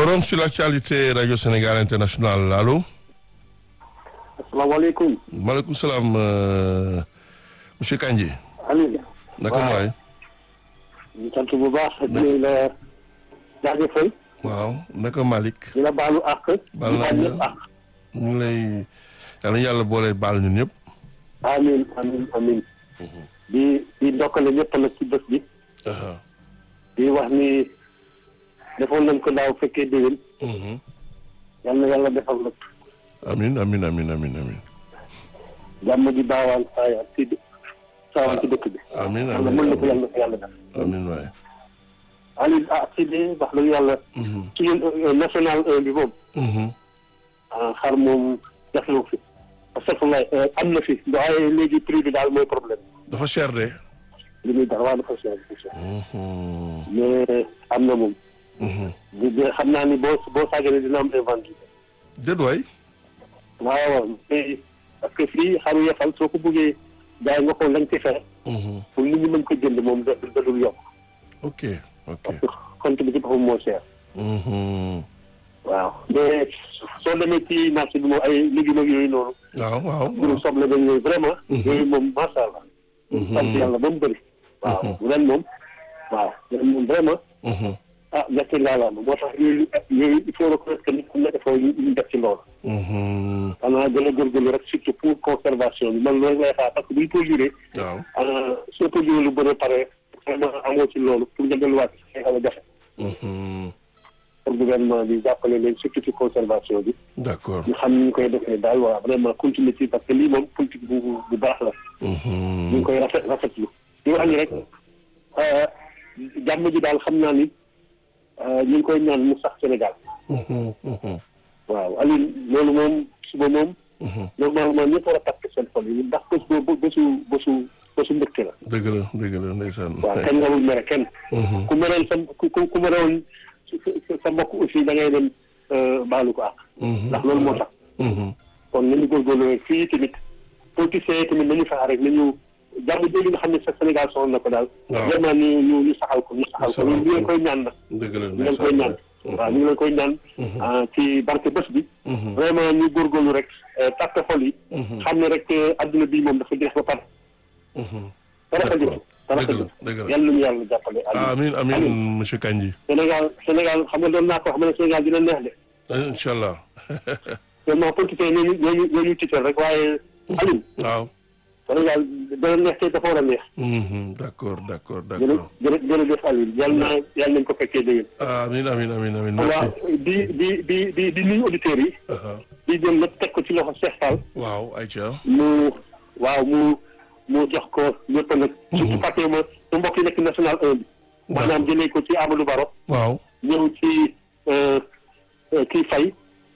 Forum sur l'actualité Radio Sénégal International allo. asalaamaaleykum. maaleykum salaam euh, monsieur Kandji. Aliou. naka mu waay. ñu sant bu baax di la jaajëfal. waaw naka Malick. di la baalu àq. baal naa di ñu ñëpp àq. ñu ngi lay yal na yàlla boole baal ñun ñëpp. amiin amiin amiin. di di ndokkale ñëpp nag ci bés bi. aha di wax ni defoon nañ ko daaw fekkee déwén. mhm. yal na yàlla defal nag amin amin amin amin amin jàmm di baawaan saayaan ci dë- saawaan ci dëkk bi. amin yàlla amin mën na ko amin yàlla ko yàlla def. amin waay. Aliou ah ci di wax dëgg yàlla. Mhm, ci ñun euh, national 1 bi moom. mhm. ah xar moom jafewu fi. parce que lay am na fi waaye léegi prix bi daal mooy problème. dafa cher de. li muy dara waa dafa cher dafa cher. Mhm, mais am na moom. mhm. di di xam naa ni boo boo sàgganee dina am invendu. déet waay. waaw mais parce que fii xaru yefal soo ko bëggee jaay nga xool lañ ci fexe Mhm. pour nit ñi mën ko jënd moom da da dul yokk ok ok. parce que compte bi ci boppam moo cher. Mhm. waaw mais soo demee ci marché bi moom ay légumes ak yooyu noonu. waaw waaw. mbirum soble ba yooyu vraiment. yooyu moom macha allah. Mhm. sant yàlla ba mu bëri. waaw ren moom. waaw ren moom vraiment. Mhm, ah gerte ngaalaama moo tax yooyu yooyu il faut reconnaître que nit am na effort yu ñu def ci loolu. mhm. xanaa gën a góorgóorlu rek surtout pour conservation bi man loolu lay xaar parce que buñ ko juree. waaw. ah soo ko juree lu bëri pare vraiment amoo ci loolu pour nga delluwaat ci xaw a jafe. Mhm. pour gouvernement bi jàppale leen surtout ci conservation bi. d'accord. ñu xam ni ñu koy defee daal waa vraiment continuer ci parce que lii moom politique bu bu baax la. ñu ngi Mhm. koy rafet rafetlu. di wax ni rek ah, jàmm ji daal xam naa ni ah, ñu ngi koy ñaan mu sax Sénégal. Mhm, mhm, waaw Aliou loolu moom suba moom. mhm. normalement ñëpp war a takk seen xol yi ndax bés boobu bésu bésu bésu mbégte la. dëgg la dëgg la ndeysaan. waaw kenn warul mere kenn. Mhm. ku mereel sa ku ku ku merewoon sa sa mbokk aussi da ngay dem baalu ko àq. Mhm. ndax loolu moo tax. Mhm. kon nañu góorgóorlu rek fii tamit politiciens yi tamit nañu fexe rek nañu jàmm jooju nga xam ne sa Sénégal soxla na ko daal. waaw. vraiment ñu ñu ñu saxal ko ñu saxal ko saxal ñu leen ko. koy ñaan nag. dëgg la ñu leen koy ñaan. waaw ñu ngi leen koy ñaan. ah, ci barke bés bi. Mhm. vraiment ñu góorgóorlu rek tàkk xol yi. Mhm. xam ne rek adduna bii moom dafa jeex ba pare. Mhm. dara D'accord. xajul dara Dëgg la, xajul dëgg la. yàlla nañu yàlla jàppale. Aliou. amin amin monsieur Kandji. Sénégal Sénégal xam nga doon naa ko xam ne Sénégal dina neex de. incha allah. vraiment politiciens yi ñooñu ñooñu ñooñu tiital rek waaye Aliou waaw. Sénégal dana neex te dafa war a neex. Mhm. d'accord d'accord jërë d'accord. jërë jërëjëf Aliou yàlla na yàlla nañu ko fekkee déwén. amin amin amin amin merci. waaw di di di di di nuyu auditeurs yi. Aha. di jël lépp teg ko ci loxo Cheikh Fall. waaw Aïcha. mu waaw mu mu jox ko ñëpp nag. surtout fàtte ma su mbokk yi nekk national 1 bi. maanaam jëlee ko ci Amadou Baro. waaw. ñëw ci euh, euh, kii Faye.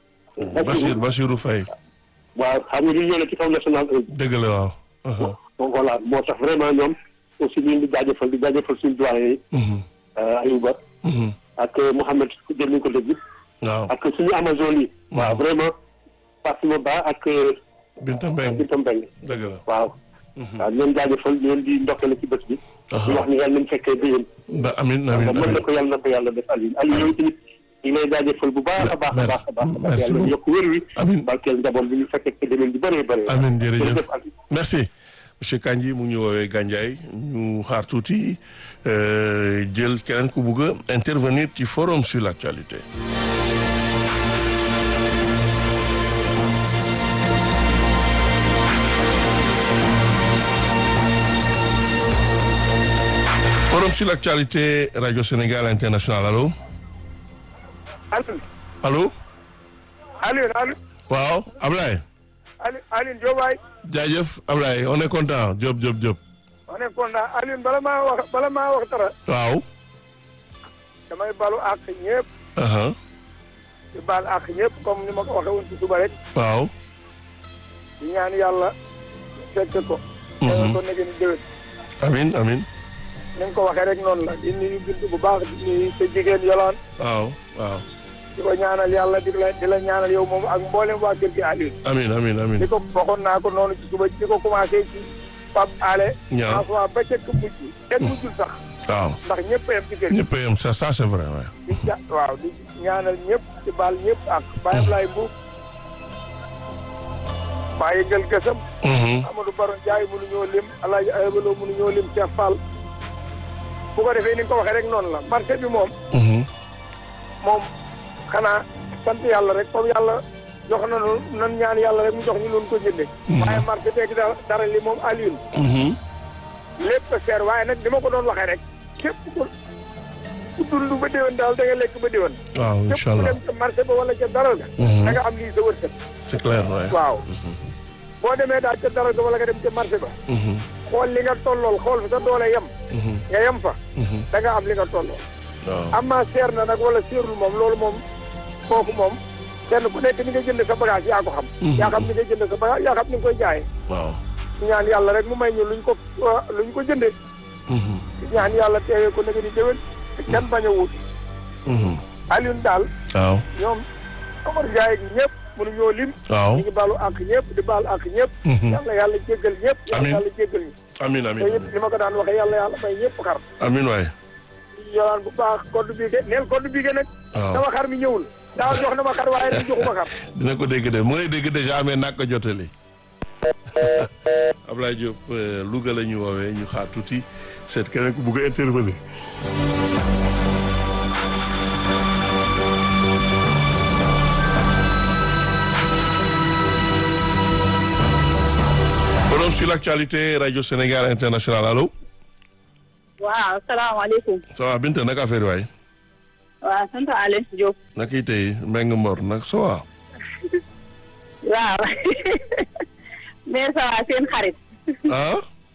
Bachir Bachirou Faye. waaw xam nga ñu ñëw ci kaw national 1 bi. dëgg la waaw. Aha. donc voilà moo tax vraiment ñoom aussi ñu ngi di jaajëfal di jaajëfal suñu doyen yi. Mhm. euh, Ayouba Mhm. ak Mouhamed jël nañu ko dégg. waaw. ak suñu Amazone yi. waaw vraiment Fatima Ba ak Binta Mbengue Binta Mbengue dëgg la. waaw. waaw ñoom jaajëfal ñu leen di ndokkale ci bés bi. di wax ni yàlla nañu fekkee déwén. ba amin amin mën amin. na ko yàlla na ko yàlla def Aliou Aliou yooyu tamit ñu ngi lay jaajëfal bu baax a baax a baax a baax. Merci yàlla beaucoup. yokk wér wi. Amiin. barkeel njaboot bi ñu fekkee ci déwén bi bëree bëri. Amiin, jërëjëf. jërëjëf Aliou. merci monsieur Kandji mu ngi ñu woowee Gandiaye ñu xaar tuuti euh, jël keneen ku bugg a intervenir ci forum sur l'actualité. forum sur l'actualité radio Sénégal international allo Alioune allo Alioune Alioune waaw Ablaye Alioune Alioune Diop waay jaajëf Ablaye on est content Diop Diop Diop ma ne kontaan Alioune bala maa wax bala maa wax dara waaw. damay balu àq ñëpp aha di baal àq ñëpp comme ni ma ko waxee woon ci suba rek waaw. di ñaan yàlla fekk ko. teewal ko nekk ni déwén. amin amin ni nga ko waxee rek noonu la di nuyu bind bu baax di nuyu sa jigéen yolaan waaw waaw. di ko ñaanal yàlla di la di la ñaanal yow moom ak mboolem waa kër gi Alioune. amin amin amin di ko waxoon naa ko noonu ci suba di ko commencé ci Pape Ale. Ñaaw. François ba ca mujj. kenn mujjul sax. waaw ndax ñëpp a yem ci kër gi ñëpp a yem ça ça c'est vrai ouais. di ja waaw di ñaanal ñëpp di baal ñëpp ak Baye Ablaye Mbuub maa yëngal gësam Mhm. Amadou Baro Ndiaye mënuñoo lim Alaaji Aybaloo mënuñoo lim Cheikh Fall bu ko defee ni nga ko waxee rek noonu la marché bi moom Mhm. moom xanaa sant yàlla rek comme yàlla jox na nu nan ñaan yàlla rek mu jox ñu loon ko jënde waaye marché beeg dara dara li moom Alioune Mhm. lépp a seer waaye nag ni ma ko doon waxee rek képp ku ku dund ba déwén daal da nga lekk ba déwén waaw képp incha ku allah dem ca marché ba wala ca dara ga Mhm. da nga am lii sa wërsëg c'est clair ouais. waaw boo demee daal ca dara ga wala nga dem ca marché ba Mhm. xool li nga tollool xool fi sa doole yem Mhm. nga yem fa Mhm. da nga am li nga tollool waaw amma seer na nag wala seerul moom loolu moom foofu moom kenn ku nekk ni nga jënd sa bagage yaa ko xam Mhm. yaa xam ni nga jënd sa bagage yaa xam ni nga koy jaayee waaw ñaan yàlla rek mu may ñu luñ ko luñ ko jëndee Mhm. ñaan yàlla teewee ko nag di déwén te kenn bañ a wut Mhm. Alioune daal waaw ñoom Omar Ndiaye gi ñëpp mënuñoo lim waaw ñu ngi baalu àq ñëpp di baal àq ñëpp Mhm. yàlla yàlla jéggal ñëpp yàlla Amiin. yàlla jéggal ñu amin te amin yëpp ni ma ko daan waxee yàlla yàlla may ñëpp xar amin waay yolaan bu baax code bii ge neel code bii ge nag waaw sama xar mi ñëwul daaw jox na ma xar waaye nag joxuma xar dina ko dégg de mu ngay dégg déjà amee nak ko jotali Ablaye Diop euh, Louga la ñu woowee ñu xaar tuuti seet keneen ku bugg a intervenir Forum sur l'actualité Radio Sénégal International allo waaw salaamaaleykum ça va Binta naka affaire waay waaw sant Aliou Diop naka yi tey Mbengue Mbor nag ça va waaw mais ça va seen xarit ah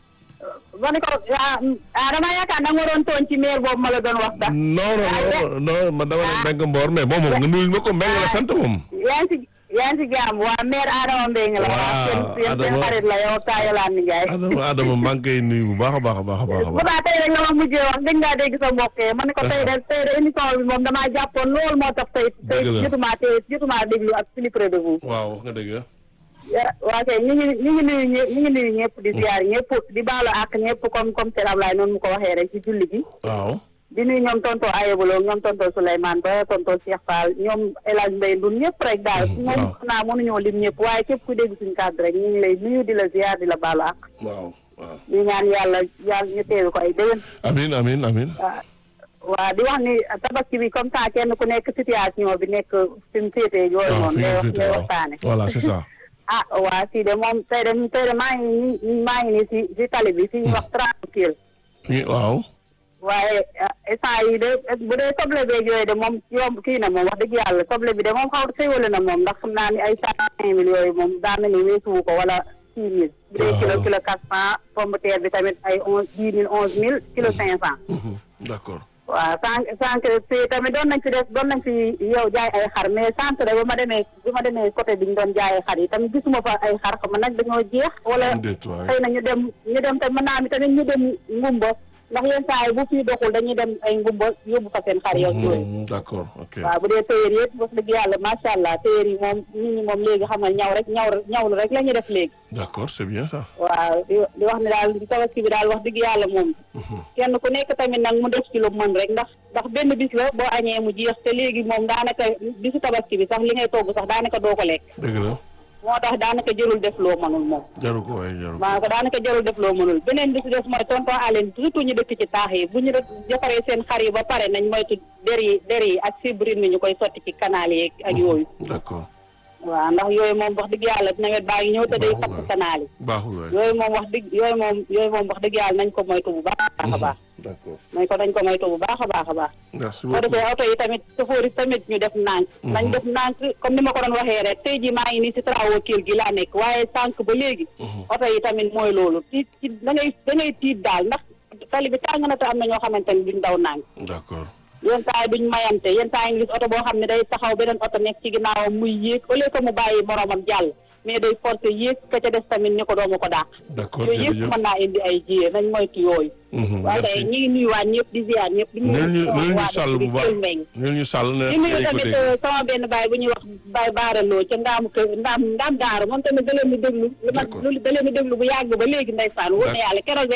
ma ne ko ah ah dama yaakaar da nga waroon tooñ ci maire boobu ma la doon wax sax non non non non man dama ne Mbengue Mbor mais bon moom nga nuyul ma ko Mbengue la sant moom yaa ngi si yaa ngi si jàmm waa maire Adama Mbengue la Waaw, waaw seen seen seen Adama. xarit la yow Kaayalaan Ndiaye Adama Adama maa ngi koy nuyu bu baax a baax a baax a baax a bu baax baax tey rek la ma mujjee wax gëj ngaa dégg sa mbokk yi ma ne ko tey de tey de émission bi moom damaa jàppoon loolu moo tax tey tey Dëgg la. jotumaa tey jotumaa déglu ak plus près de vous waaw wax nga dëgg ya- waa kay ñu ngi ñu ngi nuyu ñë- ñu ngi nuyu ñëpp di ziar ñëpp di baalu ak ñëpp comme comme Sëñ Ablaye noonu mu ko waxee rek ci julli gi waaw di nuyu ñoom tonto Ayebolo ñoom tonto Souleymane Ba tonto Cheikh Fall ñoom El Hadj Mbaye Ndour ñëpp rek daal Mhm, moom waaw. xanaa mënuñoo lim ñëpp waaye képp ku dégg suñu kàddu rek ñu ngi lay nuyu di la ziar di la baalu ak waaw waaw ñu ñaan yàlla yàlla ñu teewi ko ay déwén amin amin amin waa waa di wax ni tabaski bi comme ça kenn ku nekk situation bi nekk fi mu féetee yooyu waaw noonu fi lay nga wax féete lay waaw waxtaane voilà c'est ça ah waa si de moom tey de tey de maa ngi nii maa ngi nii si si tali bi fi ñuy wax tranquille fi waaw waaye instant yi de bu dee soble beeg yooyu de moom yomb kii na moom wax dëgg yàlla soble bi de moom xaw xéwale na moom ndax xam naa ni ay cent cinq mille yooyu moom daa mel ni weesuwu ko wala six mille bu dee kilo Waaw. kilo quatre cent pomme de terre bi tamit ay onze dix mille onze mille kilo cinq cent Mhm, d'accord waaw sànq sànq fii tamit doon nañ fi def doon nañ fi yow jaay ay xar mais sànq de ba ma demee bi ma demee côté bi ñu doon jaayee xar yi tamit gisuma fa ay xar xam nag dañoo jeex wala déet waay xëy na ñu dem ñu dem te mën naa mi tamit ñu dem ngumba ndax yenn saa yi bu fii doxul dañuy dem ay ngumba yóbbu fa seen xar yow yooyu Mhm, d'accord ok waaw bu dee téyeer yëpp wax dëgg yàlla macha allah téyeer yi moom nit ñi moom léegi xam nga ñaw rek ñaw ñawlu rek la ñuy def léegi d'accord c'est bien ça waaw di di wax ne daal tabaski bi daal wax dëgg yàlla moom kenn ku nekk tamit nag mu def ci lu mën rek ndax ndax benn bis la boo añee mu jeex te léegi moom daanaka bisu tabaski bi sax li ngay togg sax daanaka doo ko lekk dëgg la moo tax daanaka jërul def loo mënul moom jaru ko waay jaru ko maa ko daanaka jarul def loo mënul beneen bi si des mooy tonton Aline surtout ñu dëkk ci taax yi bu ñu def defaree seen xar yi ba pare nañ moytu der yi der yi ak fibrine mi ñu koy sotti ci canal yi ak yooyu d'accord waaw ndax yooyu moom wax dëgg yàlla nawet baa ngi ñëw te day Baaxul fatt waay. canal yi baaxul waay yooyu moom wax dëgg yooyu moom yooyu moom wax dëgg yàlla nañ ko moytu bu baax a baax d'accord nañ ko nañ ko moytu bu baax a baax a baax merci boo defee beaucoup oto yi tamit chauffeur yi tamit ñu def nànk nañ def nànk comme ni ma ko doon waxee rek tey jii maa ngi nii si travaux kër gi laa nekk waaye sànq ba léegi oto yi tamit mooy loolu tiit ci da ngay da ngay tiit daal ndax tali bi tàng na te am na ñoo xamante ni duñ daw nànk d'accord yenn saa yi duñ mayante yenn saa yi nga gis oto boo xam ne day taxaw beneen oto nekk ci ginnaawam muy yéeg au lieu que mu bàyyi moromam jàll mais day forcé yéeg ka ca des tamit ni ko doomu ko dàq d'accord yooyu yëpp jërëjëf mën naa indi ay jiyee nañ moytu yooyu Mhm, waaye merci tey ñi ngi nuyuwaat ñëpp di ziar ñëpp di neel ñu neel ñu waa sàll bu dëkk bi baax Kelle Mbengue. neel ñu sàll ne di nuyu dañ ko tamit dégg sama benn baay bu ñuy wax baay baaraloo ca ndaamu kër ndaam ndaam daara moom tamit da leen di déglu lu ma D'accord. lu da leen di déglu bu yàgg ba léegi ndeysaan wóor na D'accord. yàlla keroog rek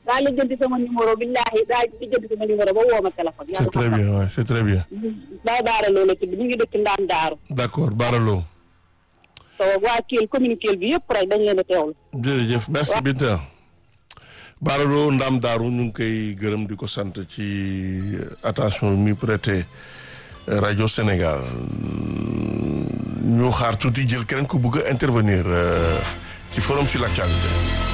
daa lijjanti sama numéro billahi daa lijjanti sama numéro ba woo ma téléphone. c'est très bien ouais, c'est très bien. daa baara loola tudd mu ngi dëkk ndaan daaru. d'accord Baralo. so waa Kell commune Kell bi yëpp rek dañ leen a teewlu. jërëjëf merci Binta. Baralo Ndam Daaru ñu ngi koy gërëm di ko sant ci attention mi prêté rajo Sénégal ñu xaar tuuti jël keneen ku bëgg a intervenir ci forum sur l'actualité.